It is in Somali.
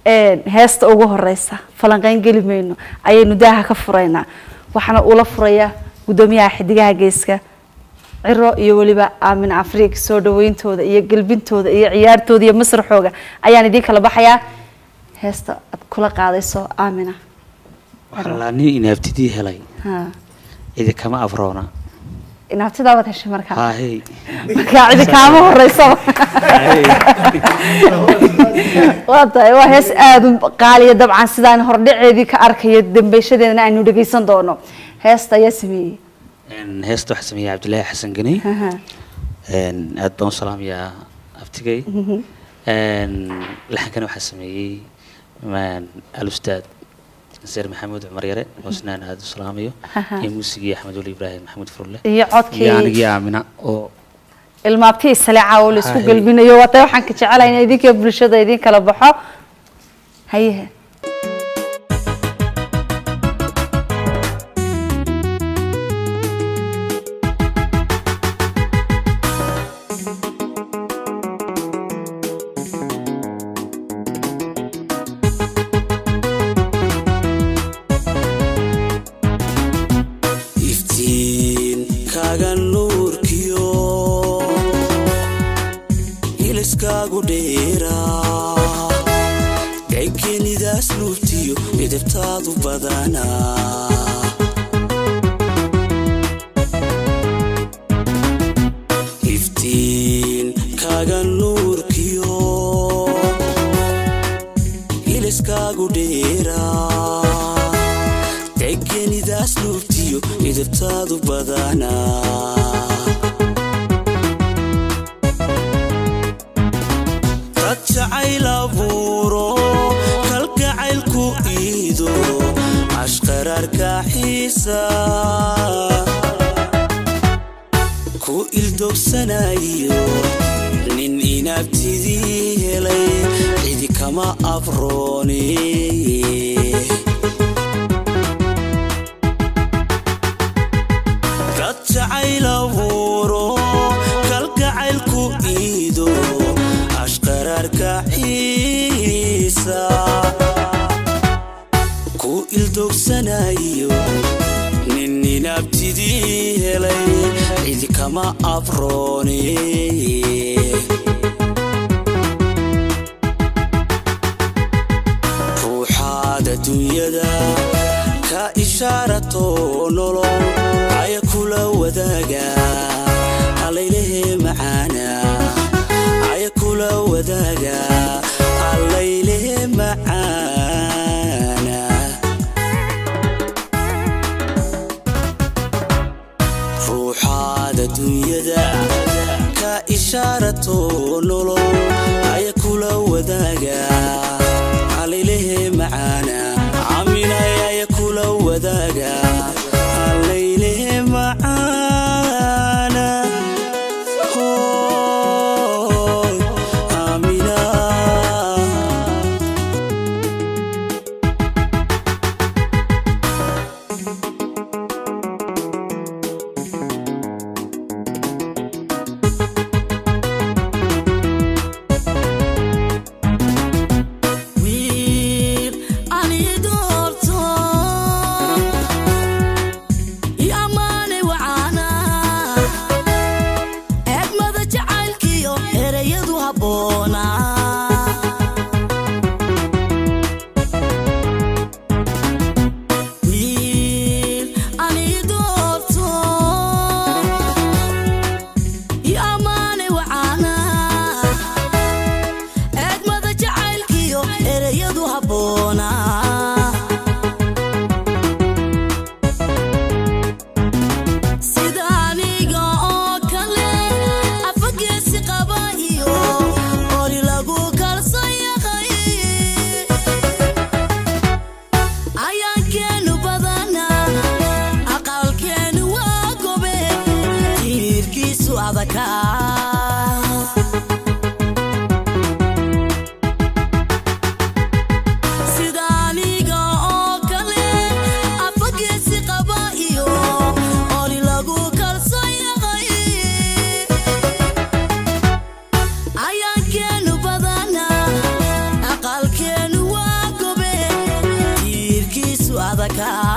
een, heesta ugu horeysa falanqeyn geli mayno ayaynu daaha ka furaynaa waxaana ula furaya gudoomiyaha xidigaha geeska ciro iyo weliba aamin afriik soo dhaweyntooda iyo gelbintooda iyo ciyaartooda iyo masraxooga ayaan idiin kala baxayaa heesta aad kula qaadayso aamina waxaa laa nin inaabtidii helay ha cidi kama afroona inaabtidaa waad heshay markaa haahey markaa cidi kaama horeyso waa tahay waa hees aada u qaaliya dabcan sidaan hordhaceedii ka arkayo dambeyshadeedana aynu dhegeysan doono heesta ayaa sameeyey Een, heesta waxaa sameeyey cabdilaahi xasan geni Aha. Een, aad baan u salaamayaa abtigay Een, laxankana waxaa sameeyey maan, alustaad naseer maxamuud cumar yare oo isnaan aada u salaamayo Aha. iyo muusigii axmed weli ibraahim maxamuud furle iyo iyo codkii anigii aamina oo ilmaabtii saleeca oo la isku Haye. gelbinayo waa tahay waxaan ka jecelahay in idinka bulshada idin kala baxo hayehe iftiin kaaga nuurkiyo iliskaagu dheeraa gaykenidaas nuurtiyo midabtaadu badanaa iftiin kaaga nuurkiyo iliskaagu dheeraa degenidaas nuurtiyo midabtaadu badanaa dad jacayl abuuro kalgacaylku iido ashqararka xiisa ku ildogsanayo nin inaabtidii helay cidi kama afroone dad jacayl abuuro kalgacaylku iido ashqararka xiisa ku ildogsanayo nin inaabtidii helay cidi kama afroone ruuxaad adduunyada ka ishaarato nolol aya kula wadaaga allaylehe macaana aya kula wadaaga allaylehe macaana ruuxaad adduunyada ka ishaarato nolol aya kula wadaaga allaylehe macaana caminay aya kula wadaaga allaylehe macaana Hooy, Amina. wiil ani doorto kaa